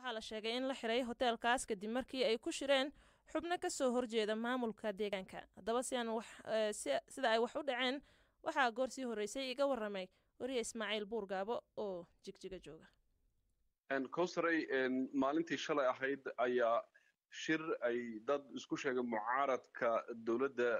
waxaa la sheegay in la xiray hoteelkaas kadib markii ay ku shireen xubno ka soo horjeeda maamulka deegaanka haddaba si aan wax sida ay wax u dhaceen waxaa goor sii horreysay iga warramay wariye ismaaciil buurgaabo oo jigjiga jooga cowsaray maalintii shalay ahayd ayaa shir ay dad isku sheegay mucaaradka dowladda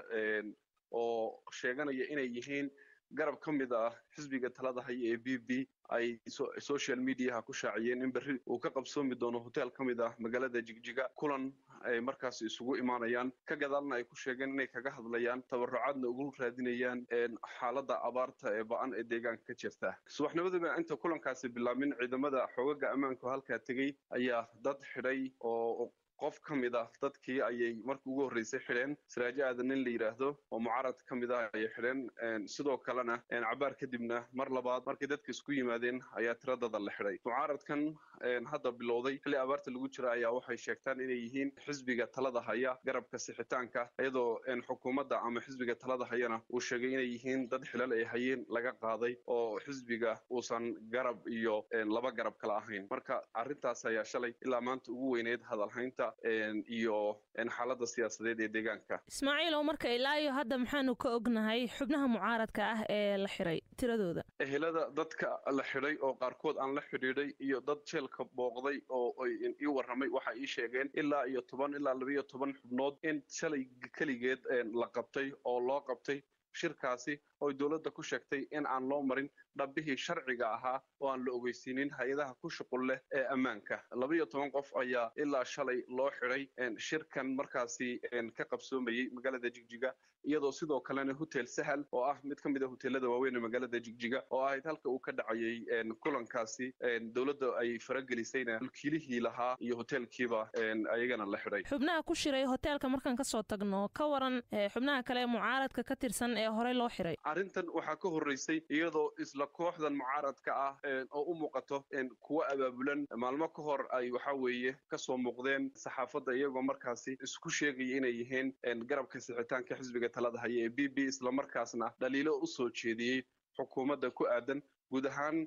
oo sheeganaya inay yihiin garab ka mid ah xisbiga talada haya ee b b ay social mediaha ku shaaciyeen in berri uu ka qabsoomi doono hotel ka mid ah magaalada jigjiga kulan ay markaas isugu imaanayaan ka gadaalna ay ku sheegeen inay kaga hadlayaan tabarucaadna ugu raadinayaan xaaladda abaarta ee ba-an ee deegaanka ka jirta subaxnimadaba inta kulankaasi bilaabmin ciidamada xoogaga ammaanku halkaa tegey ayaa dad xidhay oo qof ka mid ah dadkii ayay markii ugu horreysay xidheen siraajo aadan nin la yidhaahdo oo mucaarad ka mid ah ayay xidheen sidoo kalena cabaar kadibna mar labaad markay dadka isku yimaadeen ayaa tiradada la xidhay mucaaradkan hadda bilowday xilli abaarta lagu jira ayaa waxay sheegtaan inay yihiin xisbiga talada haya garabka sixitaanka iyadoo xukuumadda ama xisbiga talada hayana uu sheegay inay yihiin dad xilal ay hayeen laga qaaday oo xisbiga uusan garab iyo laba garab kala ahayn marka arrintaas ayaa shalay ilaa maanta ugu weyneyd hadalhaynta iyo xaaladda siyaasadeed ee deegaanka ismaaciil oo marka ilaa iyo hadda maxaanu ka ognahay xubnaha mucaaradka ah ee la xiray tiradooda ehelada dadka la xidhay oo qaarkood aan la xidhiidhay iyo dad jeelka booqday oo ii warramay waxa ii sheegeen ilaa iyo toban ilaa labaiyo toban xubnood in shalay keligeed la qabtay oo loo qabtay shirkaasi oo dowladda ku sheegtay in aan loo marin dhabbihii sharciga ahaa oo aan la ogeysiinin hay-adaha ku shuqul leh ee ammaanka labaiyo toban qof ayaa ilaa shalay loo xidhay shirkan markaasi ka qabsoomayey magaalada jigjiga iyadoo sidoo kalena hotel sahal oo ah mid ka mid a hoteelada waaweyn ee magaalada jigjiga oo ahayd halka uu ka dhacayey kulankaasi dowladda ay faragelisayna mulkiilihii lahaa iyo hoteelkiiba ayagana la xidhay xubnaha ku shiray hoteelka markaan kasoo tagno ka waran xubnaha kale ee mucaaradka ka tirsan ee horey loo xiray arrintan waxaa ka horreysay iyadoo isla kooxdan mucaaradka ah oo u muuqato kuwa abaabulan maalmo ka hor ay waxa weeye kasoo muuqdeen saxaafadda iyagoo markaasi isku sheegaya inay yihiin garabka sixitaanka xisbiga talada haya ee b b islamarkaasna dhaliilo u soo jeediyey xukuumadda ku aadan guud ahaan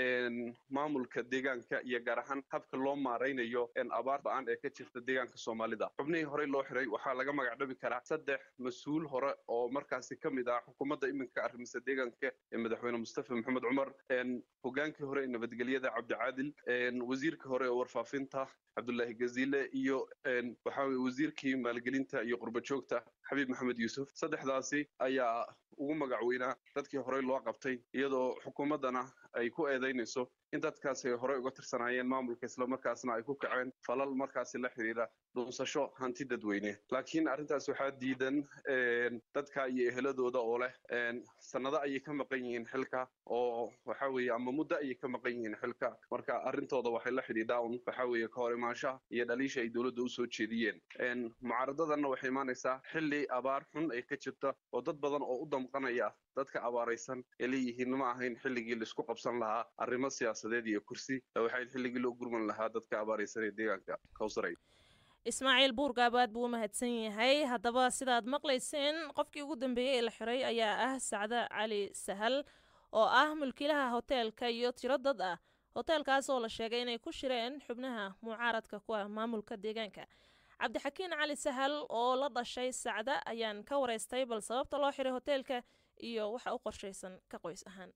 maamulka deegaanka iyo gaar ahaan habka loo maaraynayo abaar ba-aan ee ka jirta deegaanka soomaalida xubnihii horey loo xiray waxaa laga magacdhabi karaa saddex mas-uul hore oo markaasi ka mid ah xukuumadda iminka arrimisa deegaanka ee madaxweyne mustafa maxamed cumar hogaankii hore ee nabadgelyada cabdicaadil wasiirka hore ee warfaafinta cabdullaahi gaziile iyo waxa weye wasiirkii maalgelinta iyo qurbajoogta xabiib maxamed yuusuf saddexdaasi ayaa ugu magac weynaa dadkii horey loo qabtay iyadoo xukuumaddana ay ku eedaynayso in dadkaasi ay horey uga tirsanaayeen maamulka islamarkaasna ay ku kaceen falal markaasi la xidhiira dhuunsasho hanti dadweyne laakiin arrintaas waxaa diidan dadka iyo eheladooda oo leh sannado ayay ka maqan yihiin xilka oo waxa weeye ama muddo ayay ka maqan yihiin xilka marka arrintooda waxay la xidhiidhaa un waxa weeye ka hor imaanshaha iyo dhaliisha ay dowladda usoo jeediyeen mucaaradadanna waxay imaanaysaa xilli abaar xun ay ka jirta oo dad badan oo u damqanaya dadka abaaraysan ee leeyihiin ma ahayn xilligii laisku qabsan lahaa arrimo siyaasadeed iyo kursi waxay xilligii loo gurman lahaa dadka abaaraysan ee deegaanka kawsaray ismaaciil buurgaabaad buu u mahadsan yahay haddaba sidaad maqlayseen qofkii ugu dambeeyey ee la xiray ayaa ah sacde cali sahal oo ah mulkiilaha hoteelka iyo tiro dad ah hoteelkaas oo la sheegay inay ku shireen xubnaha mucaaradka ku ah maamulka deegaanka cabdixakiin cali sahal oo la dhashay sacde ayaan ka wareystay bal sababta loo xiray hoteelka iyo waxa u qorshaysan ka qoys ahaan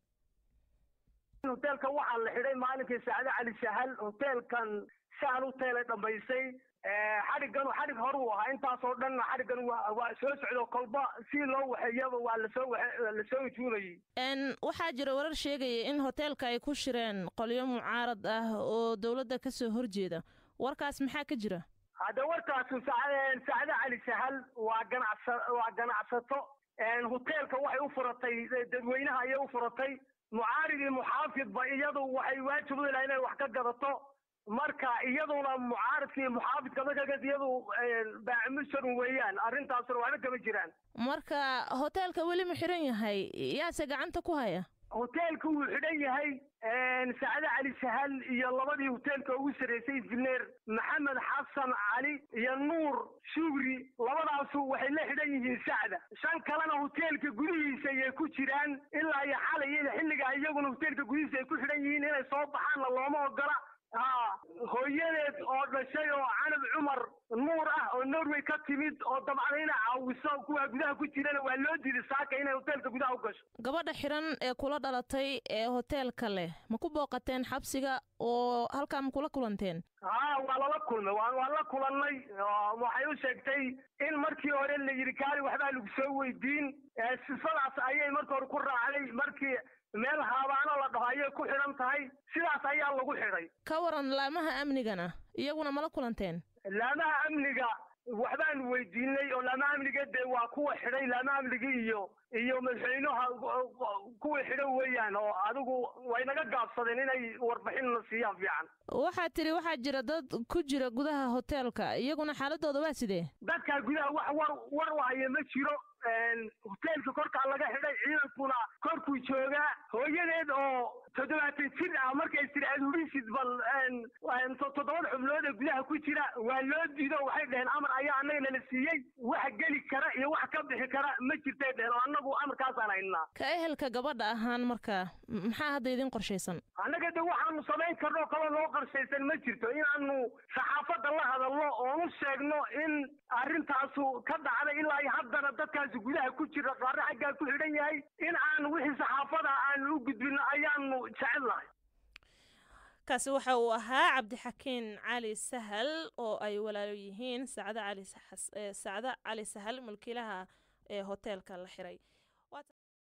hoteelka waxaa la xidhay maalinkii sacde cali sahal hoteelkan sahal hoteelay dhammaysay xadhiggan xadhig hor uu ahaa intaasoo dhanna xadhiggan waa soo socdo kolba si loo waxeeyaba waa lasoo lasoo ujuunayay waxaa jira warar sheegaya in hoteelka ay ku shireen qolyo mucaarad ah oo dowladda kasoo horjeeda warkaas maxaa ka jira hadda warkaasu sacde cali sahal waa ganacsa waa ganacsato hoteelka waxay u furatay dadweynaha ayay u furatay mucaarid iyo muxaafidba iyadu waxay waajib u ilaha inay wax ka gadato marka iyaduna mucaaridka iyo muxaafidka marka iyadu baacimusarun weeyaan arrintaasuna waxba kama jiraan marka hoteelka weli ma xiran yahay yaase gacanta ku haya hoteelka wuu xidhan yahay sacde cali sahal iyo labadii hoteelka ugu sarreysay injineer maxamed xasan cali iyo nuur shugri labadaasu waxay la xidhan yihiin sacda shan kalena hoteelka gudihiisa ayay ku jiraan ilaa iyo xalay xilligaa iyaguna hoteelka gudihiisa ay ku xidhan yihiin inay soo baxaanna looma ogola haa hooyadeed oo dhashay oo canab cumar nuur ah oo norway ka timid oo dabcan inay caawiso kuwa gudaha ku jirana waa loo diiday saaka inay hoteelka gudaha u gasho gabadha xiran ee kula dhalatay ee hoteelka leh ma ku booqateen xabsiga oo halkaa ma kula kulanteen haa waa lala kulmay waa waan la kulannay waxay u sheegtay in markii hore la yidhi kaali waxbaa lagu soo weydiin sifadaas ayay marka hore ku raacday markii meel haabaano la dhaho ayay ku xidhan tahay sidaas ayaa lagu xidhay ka waran laamaha amnigana iyaguna mala kulanteen laamaha amniga waxbaan weydiinay oo laamaha amniga dee waa kuwa xidhay laamaha amniga iyo iyo madaxweynaha kuwa xidhan weeyaan oo adigu way naga gaabsadeen inay warbixinna siiyaan fiican waxaad tidhi waxaa jira dad ku jira gudaha hoteelka iyaguna xaaladooda waa sidee dadkaa gudaha wax war war wahaya ma jiro hoteelka korkaa laga xidhay ciidankuna korkuu joogaa hooyadeed oo toddobaatan jir ah markay tiri aad hubisid bal toddobada xubnood ee gudaha ku jira waa loo diido waxay dhaheen amar ayaa annaga nala siiyey wax geli kara iyo wax ka bixi kara ma jirtay dheheen oo annagu amarkaasaan haynaa ka ehelka gabadha ahaan marka maxaa hadda idin qorshaysan annaga de waxaanu samayn karno kaloo noo qorshaysan ma jirto inaanu saxaafadda la hadalno oonu sheegno in arrintaasu ka dhacday ilaa iyo haddana dadkaasi gudaha ku jira qaarna xaggaa ku xidhan yahay in aan wixii saxaafada aanu u gudbino ayaanu jecel lahay kaasi waxa uu ahaa cabdixakiin cali sahal oo ay walaalo yihiin sacdo cali sacdo cali sahal mulkiilaha ee hoteelka la xiray